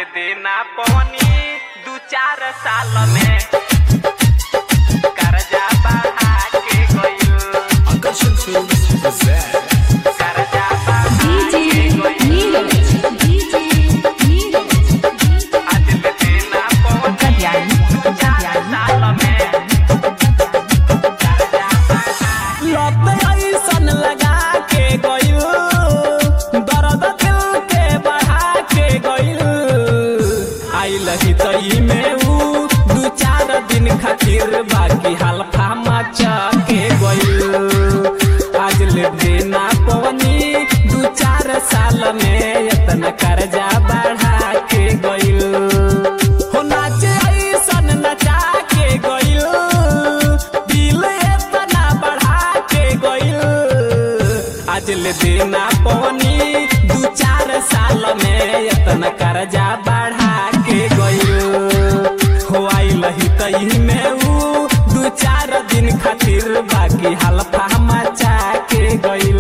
देना पवनी दू चार साल में कर्जा बढ़ा के गइल Akashan Films present कर्जा बढ़ा के गइल आज ले देना पवनी दू चार साल में कर्जा बढ़ा लत ऐसन लगा के गइल दर्द दिल के बढ़ा के गइल आइल ही तई में ऊ दू चार दिन खातिर बाकी हल्फा मचा के गइल आज ले देना पवनी दू चार साल में इतना कर्जा बढ़ा के गइल हो नाचे ऐसन नचा के गइल दिल एतना बढ़ा के गइल आज ले देना पवनी दू चार साल में इतना कर्जा बढ़ा के गइल हो आइल ही तई में ऊ दू चार दिन खातिर बाकी हल्फा मचा के गइल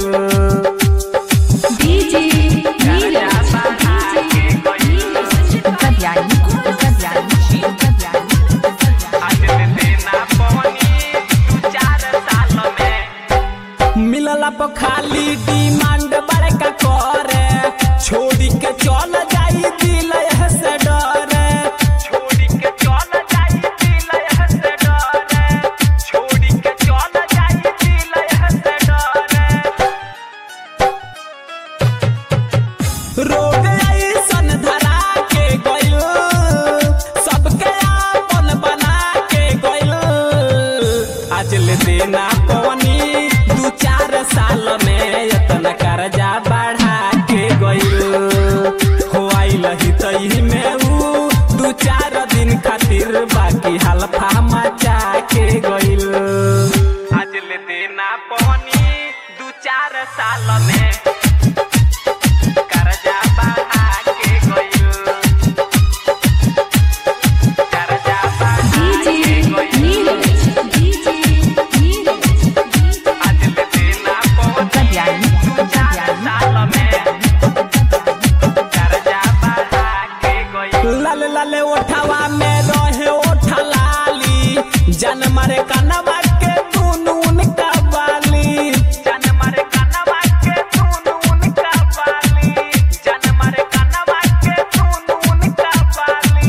कर्जा बढ़ा के गइल आज ले देना पवनी दू चार साल में मिलला पर खाली डिमांड बड़का करे छोड़ी के चल जाई दिल एह से डरे छोड़ी के चल जाई दिल एह से डरे छोड़ी के चल जाई दिल एह से डरे रोग ऐसन धरा के गइल सबके आपन बना के गइल आज ले देना पवनी दू चार साल में इतना कर्जा बढ़ा के गइल हो आइल ही तई में ऊ दू चार दिन खातिर बाकी हल्फा मचा के गइल आज ले देना पवनी दू चार साल में कर्जा बढ़ा के गइल कर्जा बढ़ा के गइल आज ले देना पवनी दू चार साल में कर्जा बढ़ा के गइल लाल लाल ओठवा में रहे ओठा लाली जन मारे कनवा के दुनून का बाली जन मरे कनवा के सुनून का बाली जन मरे कनवा के सुनून का बाली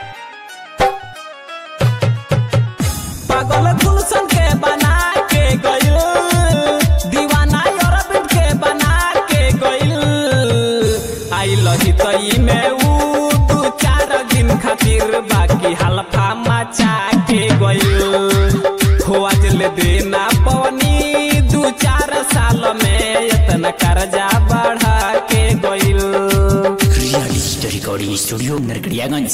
पागल गुलशन के बना के गइल दीवाना अरबिंद के बना के गइल आइल ही तई में ऊ दू चार दिन खातिर बाकी हल्फा मचा के गइल हो आज ले देना पवनी दू चार साल में इतना कर्जा बढ़ा के गइल Realista Recording Studio Nerkediagan